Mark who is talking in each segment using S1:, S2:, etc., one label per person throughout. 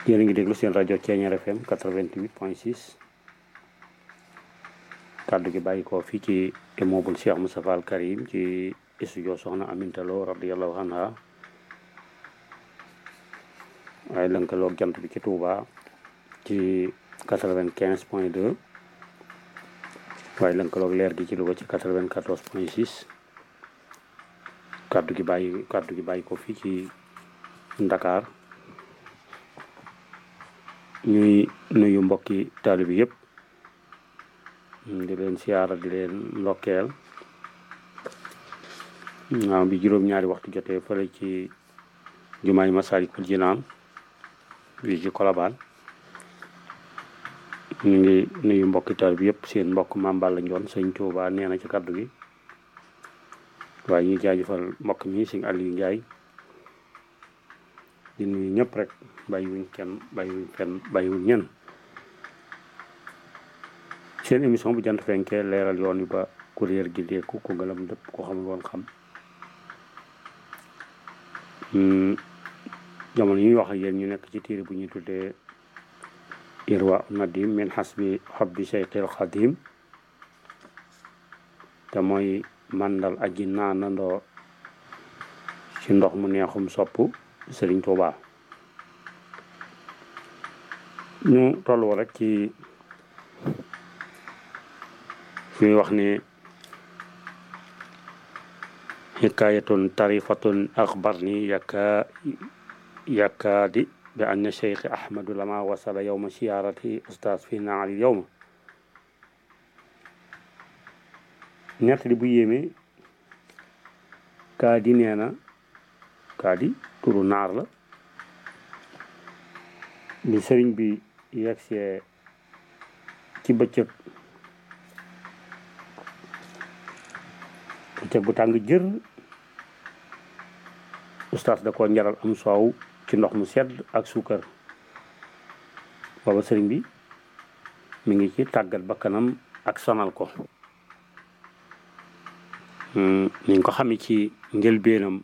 S1: yéen a ngi déglu seen rajo Thiéniere FM 88 point 6 kàddu gi bàyyi ko fii ci immeuble Cheikh Moustapha Al Karim ci studio soxna Aminta Lo radiyallahu anha waaye lënkaloog jant bi ci Touba ci 95 point 2 waaye lënkaloog leer gi ci Louga ci 94 point 6 kàddu gi bàyyi kàddu gi bàyyi ko fii ci Ndakaar ñuy nuyu mbokki taalibe bi yëpp di leen siyaara di leen ndokkeel waaw bi juróom-ñaari waxtu jotee fële ci jumaay Masaalikul Jinaan fii ci Kolobaan ñu ngi nuyu mbokki taalibe bi yëpp seen mbokk Maam Balla Njoon sëñ Tuubaa nee na ci kaddu gi waaye ñuy jaajëfal mbokk mi sëñ Aliou Ndiaye di nuyu ñëpp rek bàyyiwuñ kenn bàyyiwuñ fenn bàyyiwuñ ñenn seen émission bu jant fenkee leeral yoon wi ba kuréel gi deeku ku ngalam dëpp ko xamul woon xam jamono ñuy wax ak yéen ñu nekk ci téere bu ñuy tuddee irwa nadim min hasbi hobbi cheikhil xadim te mooy mandal aji naanandoo ci ndox mu neexum sopp Sëriñ Tuuba ñu tolloo rek ci fi wax ne xikaayatun tarifatun axbarni yaka yakaadi bi anna cheikh ahmadu lama wasala yowma siyaarati ustaas fi naali yowma nettali bu yéeme kaa di nee na kaa di turu naar la bi sëriñ bi yegsee ci bëccëg bëccëg bu tàng jër ustaas da ko njaral am soow ci ndox mu sedd ak suukar booba sëriñ bi mi ngi ci tàggat bakkanam ak sonal ko ni ko xamee ci njëlbeenam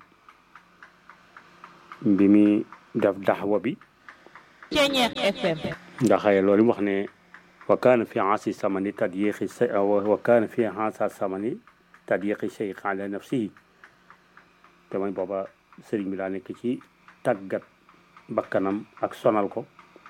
S1: bi muy def daxwa bi
S2: Thiéniere FM
S1: ndax loolu mu wax ne wa kaana fi ansi samani tadyiqi wa kaana fi ansa samani tadyiqi cheikh ala nafsihi te mooy booba sëriñ bi daa nekk ci tàggat bakkanam ak sonal ko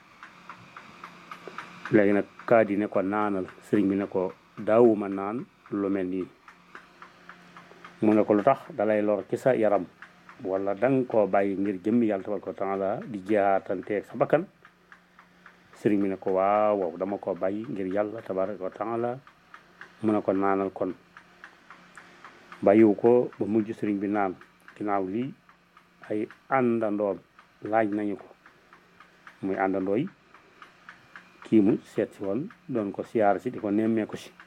S1: léegi nag kaa di ne ko naanal sëriñ bi ne ko daawuma naan lu mel nii mu ne ko lu tax dalay lor ci sa yaram wala danga koo bàyyi ngir jëmmi yàlla tabaraka wa taala di jihaatanteeg sa bakkan sëriñ bi ne ko waaw waaw dama koo bàyyi ngir yàlla tabaraka wa taala mu ne ko naanal kon bàyyiwu ko ba mujj sëriñ bi naan ginnaaw lii ay àndandoom laaj nañu ko muy àndandoo yi kii mu seet si woon doon ko siyaar si di ko nemmee ko si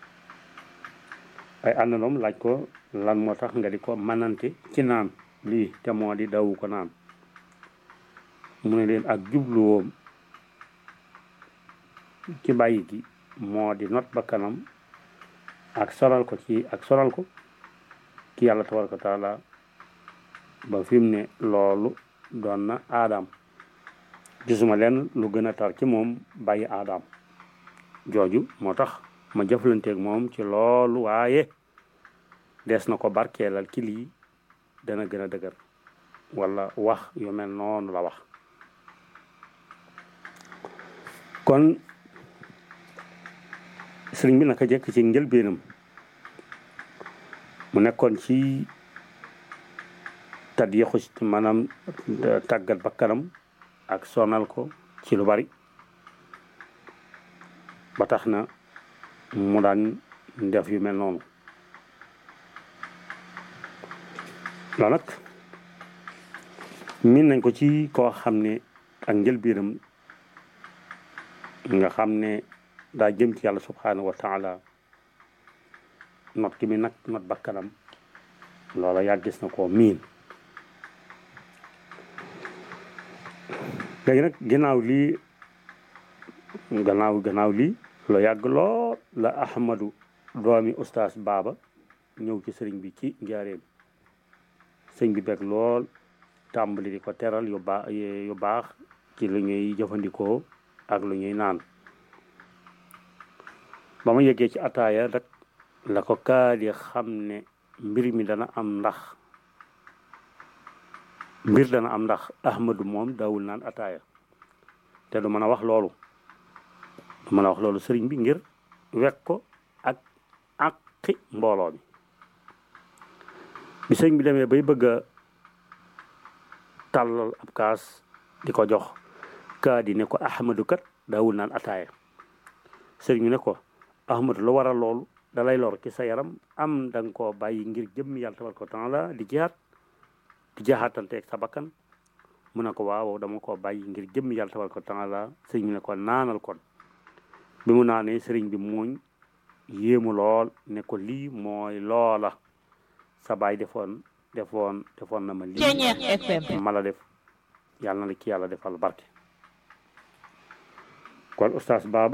S1: ay àndandoom laaj ko lan moo tax nga di ko manante ci naan lii te moo di dawu ko naan mu ne leen ak jubluwoom ci bàyyi gi moo di not ba kanam ak solal ko ci ak solal ko ki yàlla tabaraka wa taala ba fi mu ne loolu doon na aadaam gisuma leen lu gën a tar ci moom bàyyi aadaam jooju moo tax ma jëflanteeg moom ci loolu waaye des na ko barkeelal ci lii dana gën a dëgër wala wax yu mel noonu la wax kon sëriñ bi naka jekk ci njëlbeenam mu nekkoon ci tad yexu maanaam tàggat bakkanam ak sonal ko ci lu bari ba tax na mu daan def yu mel noonu loolu nag min nañ ko ci koo xam ne ak njëlbéenam nga xam ne daa jëm ci yàlla subhanahu wa taala not ki mi nag not bakkanam loola yàggis na koo miin léegi nag ginnaaw lii gannaaw gannaaw lii lu yàgg lool la ahmadu doomi ustaas baaba ñëw ci sëriñ bi ci njaareem sëñ bi beg lool tàmbali di ko teral yu baax yu baax ci lu ñuy jëfandikoo ak lu ñuy naan ba ma yeggee ci ataaya rek la ko kaadi xam ne mbir mi dana am ndax mbir dana am ndax ahmadu moom daawul naan ataaya te du mën a wax loolu du mën a wax loolu sëriñ bi ngir wekk ko ak àqi mbooloo mi bi sëriñ bi demee bay bëgg a tàllal ab kaas di ko jox kaadi ne ko ahmadu kat daawul naan ataaya sëriñ bi ne ko ahmadu lu waral loolu dalay lor ci sa yaram am da nga koo bàyyi ngir jëmm yàlla tabaraka wa taala di jihaat di jaxaatante ak sa bakkan mu ne ko waaw dama koo bàyyi ngir jëmm yàlla tabaraka wa taala sëriñ bi ne ko naanal kon bi mu naanee sëriñ bi muuñ yéemu lool ne ko lii mooy loola sa baay defoon defoon defoon na ma lii
S2: Ceñeex FM
S1: ma la def yàlla na la ci yàlla defal barke kon oustaz Baba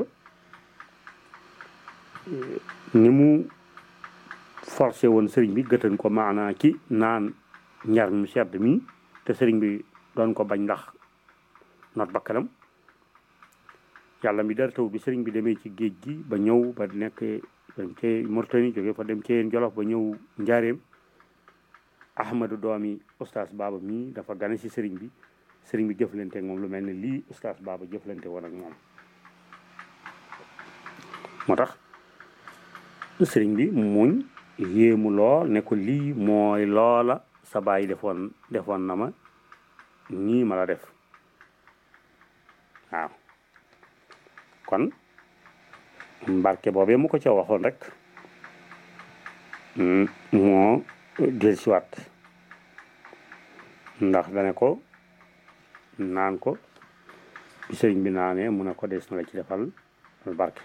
S1: ni mu forcé woon sëriñ bi gëtan ko maanaa ci naan njar mu sedd mi te sëriñ bi doon ko bañ ndax not bakkanam yàlla mi dara taw bi sëriñ bi demee ci géej gi ba ñëw ba nekk dem ci Mauritanie jóge fa dem ci Jolof ba ñëw njaareem ahmadu doomi oustaz Baba mii dafa gane si sëriñ bi sëriñ bi jëflante ak moom lu mel ne lii oustaz Baba jëflante woon ak moom moo tax sëriñ bi muñ yéemu lool ne ko lii mooy loola sa baay defoon defoon na ma nii ma la def waaw kon mbarke boobee mu ko ca waxoon rek moo del siwaat ndax dane ko naan ko bi sëriñ bi naanee mu ne ko des na la ci defal barke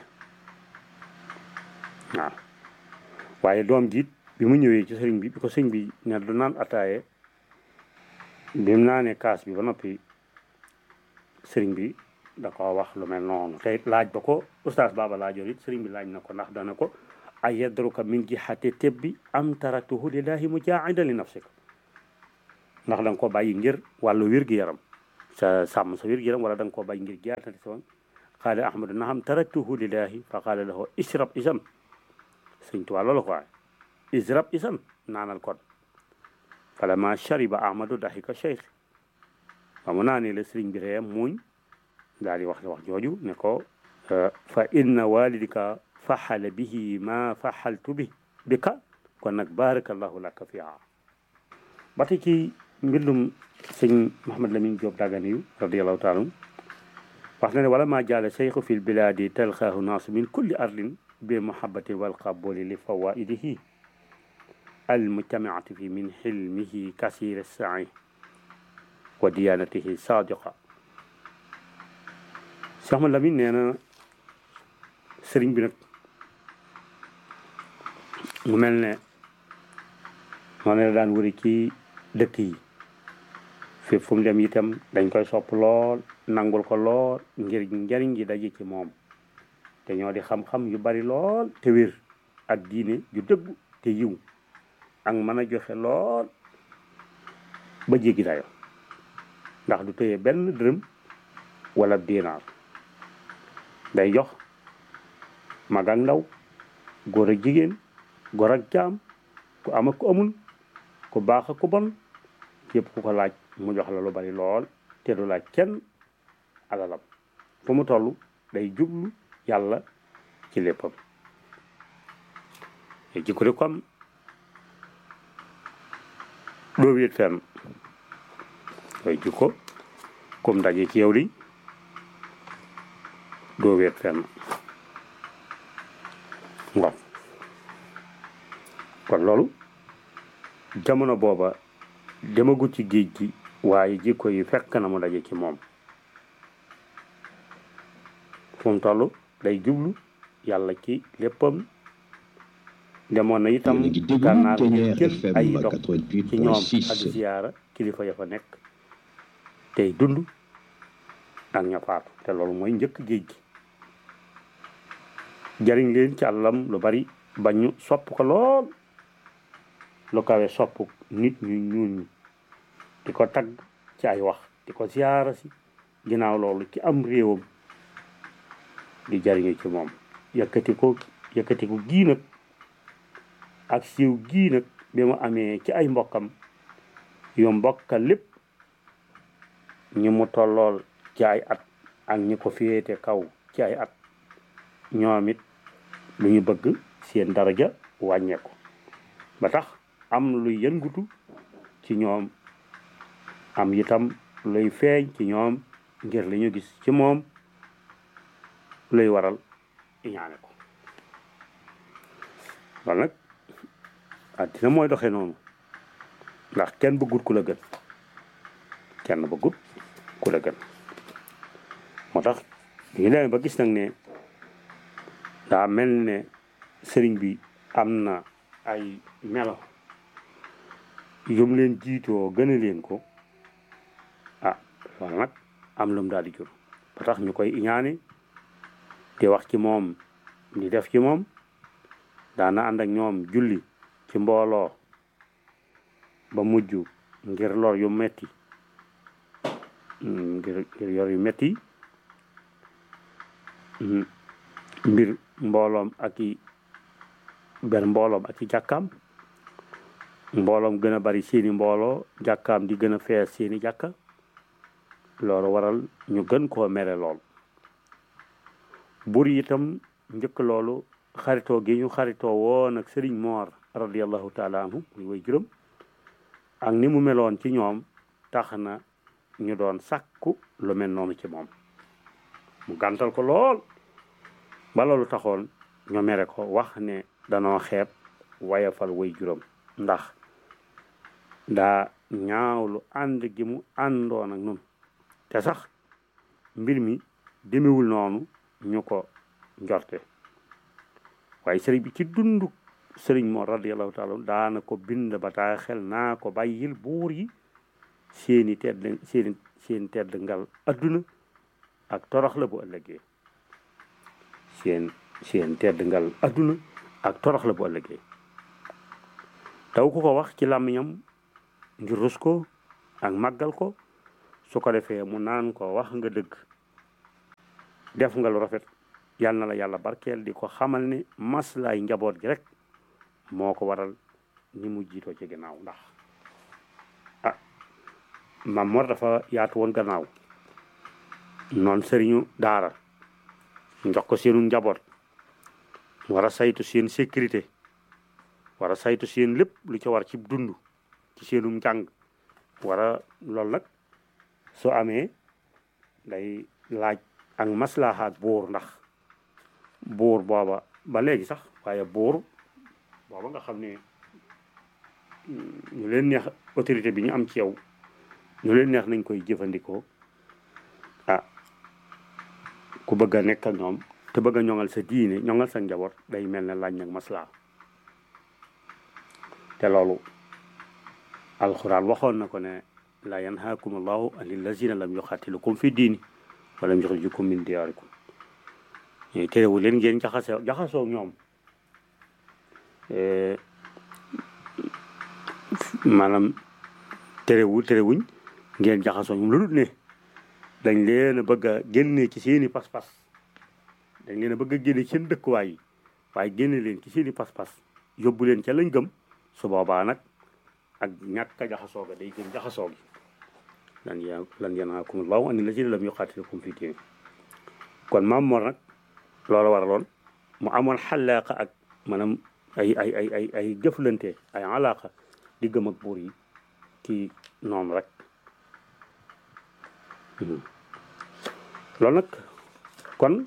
S1: waaw waaye doom jiit bi mu ñëwee ci sëriñ bi bi ko sëriñ bi ne du naan ataaye bi mu naanee kaas bi ba noppi sëriñ bi da ko wax lu mel noonu te it laaj ba ko oustaz Baba laajoon it sëriñ bi laaj na ko ndax dana ko ay yadruka min jihati tebbi am taraktuhu lillahi mujaahidan li nafsika ndax da nga ko bàyyi ngir wàllu wér-gi-yaram sa sàmm sa wér-gi-yaram wala da nga koo bàyyi ngir jaatati sa qaala ahmadu naham taraktuhu lillahi fa qaala lahu ishrab isan sëñ Tuubaa loolu ko waaye ishrab isan naanal kon falamma shariba ahmadu dahika cheikh wa mu naanee la sëriñ bi ree muuñ daal di wax wax jooju ne ko fa inna walidika faxala bihi ma faxaltu bi bika kon nag barakallahu laka fiha ba tey ci mbindum sëñ Mahamad Lamin Joob Dagana yu radiallahu taala wax na ne wala ma jaala cheikhu fi lbiladi talqaahu naasu min kulli ardin bi muhabbatin walqabuli li fawaidihi almujtamiati fi min xilmihi kasir sai wa diyanatihi sadiqa Cheikh Ahmad Lamin nee na sëriñ bi nag mu mel ne noonu la daan wëri ci dëkk yi fépp fu mu dem itam dañ koy sopp lool nangul ko lool ngir njariñ ji daje ci moom te ñoo di xam-xam yu bari lool te wér ak diine ju dëggu te yiw ak mën a joxe lool ba jéggi dayo ndax du tëye benn dërëm wala dinaar day jox mag ak ndaw góor ak jigéen góor ak jaam ku am ak ku amul ku baax ak ku bon yëpp ku ko laaj mu jox la lu bari lool te du laaj kenn alalam fu mu toll day jublu yàlla ci léppam te jikko di comme doo wéet fenn day jikko comme daje ci yow di doo wéet fenn ngof kon loolu jamono booba demagut ci géej gi waaye jikko yi fekk na mu daje ci moom fu mu toll day jublu yàlla ci léppam demoon na itam gànnaar ngir jël ay dox ci ñoom ak ziyaara kilifa ya fa nekk tey dund ak ña faatu te loolu mooy njëkk géej gi jariñ leen ci àllam lu bari ba ñu sopp ko lool lu kawe sopp nit ñu ñuul ñi di ko tagg ci ay wax di ko ziyaara si ginnaaw loolu ci am réewam di jariñu ci moom yëkkati ko yëkkati ko gii nag ak siiw gii nag bi mu amee ci ay mbokkam yu mbokka lépp ñi mu tollool ci ay at ak ñi ko féete kaw ci ay at ñoom it lu ñu bëgg seen daraja wàññeeku ba tax am luy yëngutu ci ñoom am itam luy feeñ ci ñoom ngir li ñu gis ci moom luy waral iñaane ko loolu nag àddina mooy doxee noonu ndax kenn bëggut ku la gën kenn bëggut ku la gën moo tax ñu demee ba gis nag ne daa mel ne sëriñ bi am na ay melo yum leen jiitoo gën a leen ko ah loolu nag am lum daal di jur ba tax ñu koy iñaane di wax ci moom di def ci moom daana ànd ak ñoom julli ci mbooloo ba mujj ngir lor yu metti ngir ngir yor yu metti mbir mbooloom ak i benn mbooloom ak i jàkkaam mbooloom gën a bari seeni mbooloo jàkkaam di gën a fees seeni jàkka loolu waral ñu gën koo mere lool bur itam njëkk loolu xaritoo gi ñu xaritoo woon ak sëriñ moor radiallahu taala anhu muy way juróom ak ni mu meloon ci ñoom tax na ñu doon sàkku lu mel noonu ci moom mu gàntal ko lool ba loolu taxoon ñu mere ko wax ne danoo xeeb wayafal way juróom ndax daa ñaawlu ànd gi mu àndoon ak nun te sax mbir mi demewul noonu ñu ko njorte waaye sëriñ bi ci dundu sëriñ moo radiallahu taala daana ko bind bataa xel naa ko bàyyil buur yi seeni tedd seeni seen tedd ngal adduna ak torox la bu ëllëgee seen seen tedd ngal adduna ak torox la bu ëllëgee taw ku ko wax ci làmmiñam ngir rus ko ak màggal ko su ko defee mu naan ko wax nga dëgg def nga lu rafet yal na la yàlla barkeel di ko xamal ne maslaay njaboot gi rek moo ko waral ñi mu jiitoo ci gannaaw ndax ah Maam Mor dafa yaatu woon gannaaw noonu sëriñu daara njox ko seenu njaboot war a saytu seen sécurité war a saytu seen lépp lu ca war ci dund ci seenum njàng war a loolu nag soo amee day laaj ak maslaha ak buur ndax buur booba ba léegi sax waaye buur booba nga xam ne ñu leen neex autorité bi ñu am ci yow ñu leen neex nañ koy jëfandikoo ah ku bëgg a nekk ak ñoom te bëgg a ñoŋal sa diine ñoŋal sa njaboot day mel ne laaj nag maslaha te loolu alxuraan waxoon na ko ne la yanhaakum allahu an illazina lam yuxaatilukum fi diini walam yuxrijukum min diyaarikum ñuy terewu leen ngeen jaxasoo jaxasoo ñoom maanaam terewu terewuñ ngeen jaxasoo ñoom lu dul ne dañ leen a bëgg a génne ci seeni pas-pas dañ leen a bëgg a génne ci seen dëkkuwaay yi waaye génne leen ci seeni pas-pas yóbbu leen ca lañ gëm su boobaa nag ak ñàkk a jaxasoo ga day gën jaxasoo gi lan ya lan yanhaakum allahu an illazina lam yuqaatilukum fi diin kon Maam Mor nag loolu waraloon mu amoon xalaaqa ak maanaam ay ay ay ay ay jëflante ay alaaqa di gëm ak buur yi ci noonu rek loolu nag kon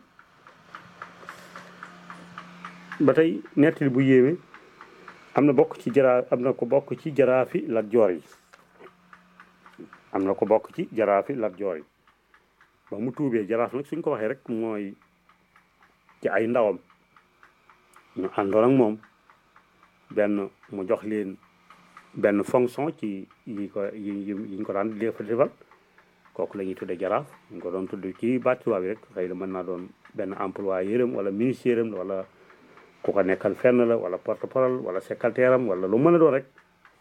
S1: ba tey nettali bu yéeme am na bokk ci jaraa am na ko bokk ci jaraafi Lat Joor yi am na ko bokk ci jaraafi Lat Joor yi ba mu tuubee jaraaf nag suñ ko waxee rek mooy ci ay ndawam ñu àndoon ak moom benn mu jox leen benn fonction ci yi ko yi yi ñu ko daan def defal kooku la ñuy tudde jaraaf ñu ko doon tudd ci bâtiment bi rek xëy na mën naa doon benn employé yërëm wala ministère am wala ku ko nekkal fenn la wala porte parole wala secrétaire am wala lu mën a doon rek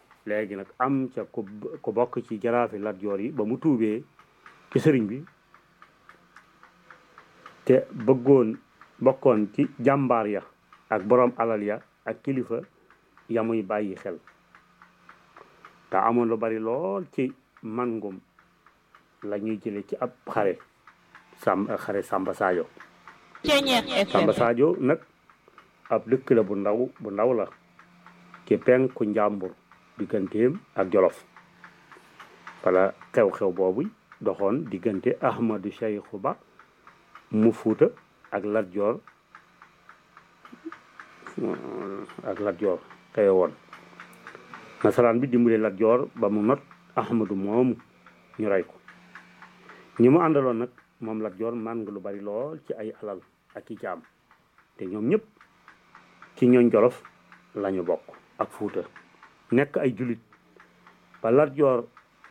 S1: léegi nag am ca ku ku bokk ci jaraafi Lat Joor yi ba mu tuubee ci sëriñ bi te bëggoon bokkoon ci jàmbaar ya ak borom alal ya ak kilifa ya muy bàyyi xel te amoon lu bari lool ci mangum la ñuy jële ci ab xare sam xare Samba Sadio
S2: Ceñeex FM
S1: Samba Sadio nag ab dëkk la bu ndaw bu ndaw la ci penku njàmbur digganteem ak Jolof wala xew-xew boobu doxoon diggante Ahmadou Cheikhu Ba mu Fuuta ak Lat Joor ak Lat Joor xewe woon nasaraan bi dimbale Lat Joor ba mu not Ahmadou moomu ñu rey ko ñi mu àndaloon nag moom Lat Joor man nga lu bari lool ci ay alal ak i jaam te ñoom ñëpp ci ñooñ Jolof lañu bokk ak Fuuta nekk ay julit ba Lat Joor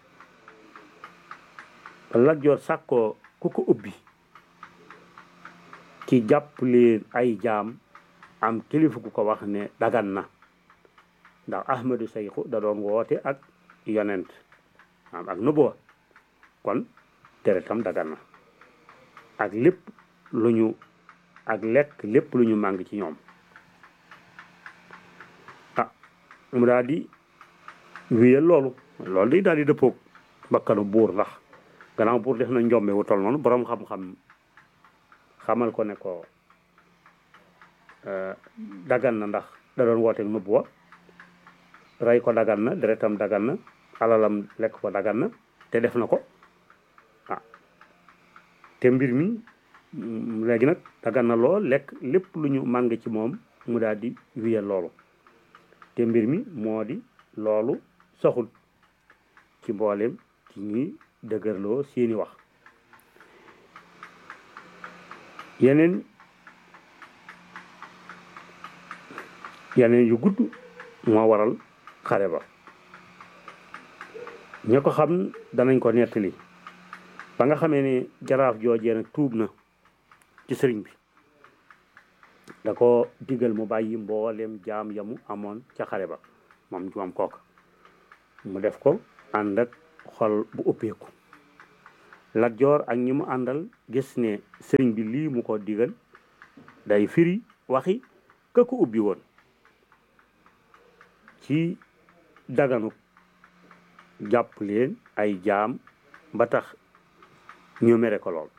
S1: ba Lat Joor sàkkoo ku ko ubbi ci jàpp leen ay jaam am kilifa ku ko wax ne dagan na ndax Ahmadou Sayxu da doon woote ak yonent am ak nubuwa kon deretam dagan na ak lépp lu ñu ak lekk lépp lu ñu màng ci ñoom ah mu daal di wéyal loolu loolu day daal di dëppoog bakkanu buur ndax gannaaw buur def na njombe wu tol noonu boroom xam-xam xamal ko ne ko dagan na ndax da doon wooteeg nubuwa rey ko dagan na deretam dagan na alalam lekk ko dagan na te def na ko ah te mbir mi léegi nag dagan na lool lekk lépp lu ñu màng ci moom mu daal di wiyal loolu te mbir mi moo di loolu soxul ci mboolem ci ñuy dëgërloo seeni wax yeneen yeneen yu gudd moo waral xare ba ña ko xam danañ ko nettali ba nga xamee ne jaraaf joojee nag tuub na ci sëriñ bi da ko digal mu bàyyi mboolem jaam yamu amoon ca xare ba moom moom kooka mu def ko ànd ak xol bu uppeeku Lat Joor ak ñi mu àndal gis ne sëriñ bi lii mu ko digal day firi waxi ka ko ubbi woon ci daganu jàpp leen ay jaam ba tax ñu mere ko lool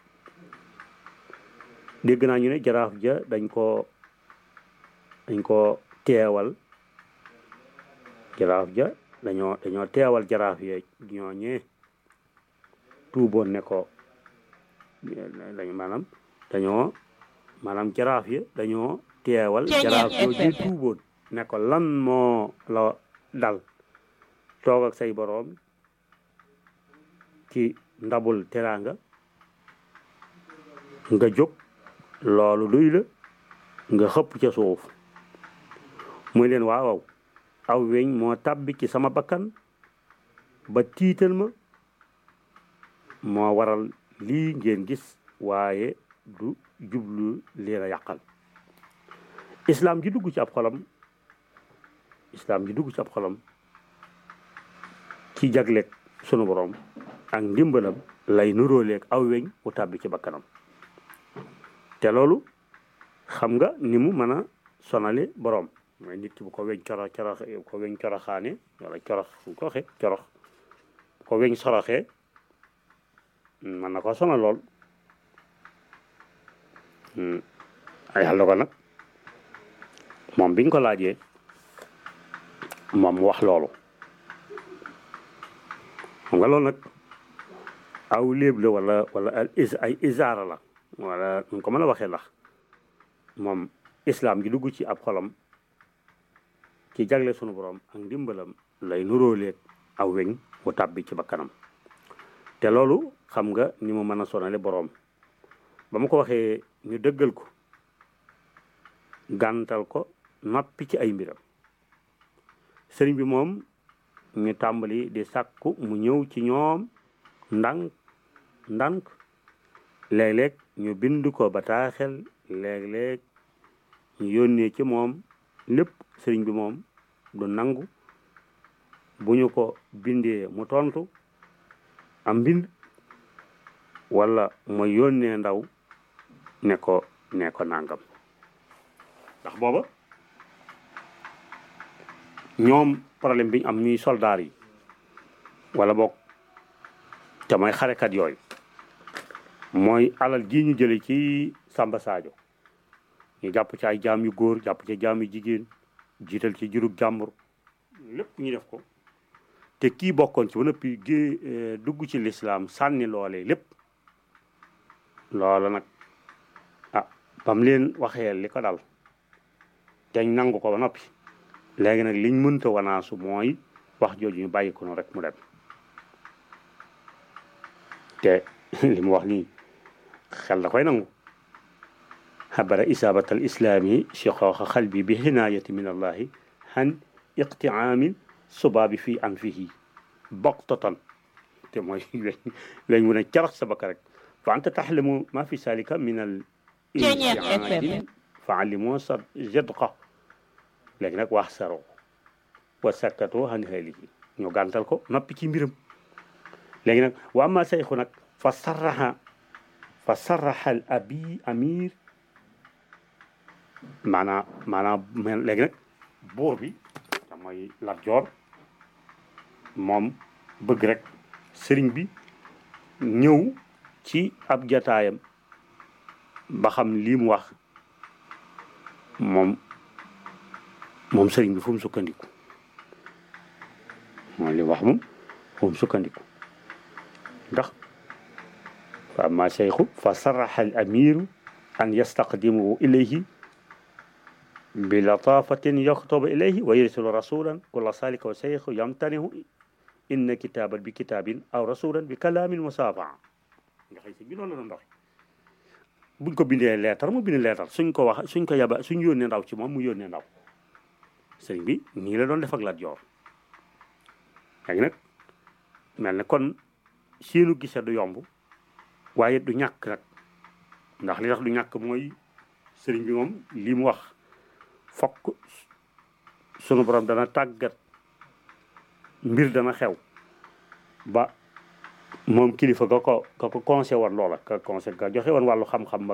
S1: dégg naa ñu ne jaraaf ja dañ ko dañ ko teewal jaraaf ja dañoo dañoo teewal jaraaf ya ñoo ñee tuuboon ne ko dañ maanaam dañoo maanaam jaraaf ya dañoo teewal jaraaf jooju tuuboon ne ko lan moo la dal toog ak say boroom ci ndabul teraanga nga jóg loolu duy la nga xëpp ca suuf muy leen waawaw aw weñ moo tàbbi ci sama bakkan ba tiital ma moo waral lii ngeen gis waaye du jublu leen a yàqal islaam ji dugg ci ab xolam islaam ji dugg ci ab xolam ci jagleeg sunu borom ak ndimbalam lay nuróoleeg aw weñ wu tàbbi ci bakkanam te loolu xam nga ni mu mën a sonale borom mooy nit ki bu ko weñ coro corox ko weñ coroxaane wala corox fu ko waxee corox bu ko weñ soroxee mën na ko sonal lool ay yàlla ko nag moom biñ ko laajee moom mu wax loolu xam nga loolu nag aw léeb la wala wala ay isaara la wala nu ko mën a waxee lax moom islam gi dugg ci ab xolam ci jagle sunu borom ak ndimbalam lay nuróoleeg aw weñ wu tàbbi ci bakkanam te loolu xam nga ni mu mën a sonale boroom ba mu ko waxee ñu dëggal ko gàntal ko noppi ci ay mbiram sëriñ bi moom ñu tàmbali di sàkku mu ñëw ci ñoom ndànk ndànk léeg-léeg ñu bind ko bataaxel léeg-léeg ñu yónnee ci moom lépp sëriñ bi moom du nangu bu ñu ko bindee mu tontu am mbind wala mu yónnee ndaw ne ko ne ko nangam ndax booba ñoom problème bi ñu am ñuy soldaar yi wala boog te mooy xarekat yooyu mooy alal ji ñu jële ci Samba Sadio ñu jàpp ci ay jaam yu góor jàpp ci jaam yu jigéen jiital ci jurug jàmbur lépp ñu def ko te kii bokkoon ci ba noppi gé dugg ci lislaam sànni loolee lépp loola nag ah bam leen waxee li ko dal teñ nangu ko ba noppi léegi nag liñ mënta wanaasu mooy wax jooju ñu bàyyi ko noonu rek mu dem te li mu wax nii xel da koy nangu xabara isaabat al islaami shiqaaqa xalbi bi hinaayati min allahi han iqtiaamin subaabi fii anfihi boqtatan te mooy lañ mun a carax sa bakka rek fa anta taxlamu ma fi salika min al intiaadin fa allimoo sa jedqa léegi nag wax saro wa sakkatoo han haalihi ñu gàntal ko noppi ci mbiram léegi nag wa amma sayxu nag fa sarraha fa sarraha al abi amir maanaam maanaam léegi nag buur bi te mooy Lat Joor moom bëgg rek sëriñ bi ñëw ci ab jataayam ba xam lii mu wax moom moom sëriñ bi fu mu sukkandiku moom li mu wax moom fu mu sukkandiku ndax fa amma cheikhu fa sarraxa al amiru an yastaqdimuhu ilayhi bi latafatin yaktubu ilayhi wa yursilu rasulan kulla salika wa cheikhu yamtanihu inna kitaban bi kitabin aw rasulan bi kalamin musafaa nga xëy si bi loolu la doon dox buñ ko bindee leetar mu bind leetar suñ ko wax suñ ko yaba suñ yónnee ndaw ci moom mu yónnee ndaw sëriñ bi nii la doon def ak Lat Joor léegi nag mel ne kon seenu gise du yomb waaye du ñàkk nag ndax li tax du ñàkk mooy sëriñ bi moom li mu wax fokk sunu borom dana tàggat mbir dana xew ba moom kilifa ga ko ka ko conseil woon loola ka conseil ga joxe woon wàllu xam-xam ba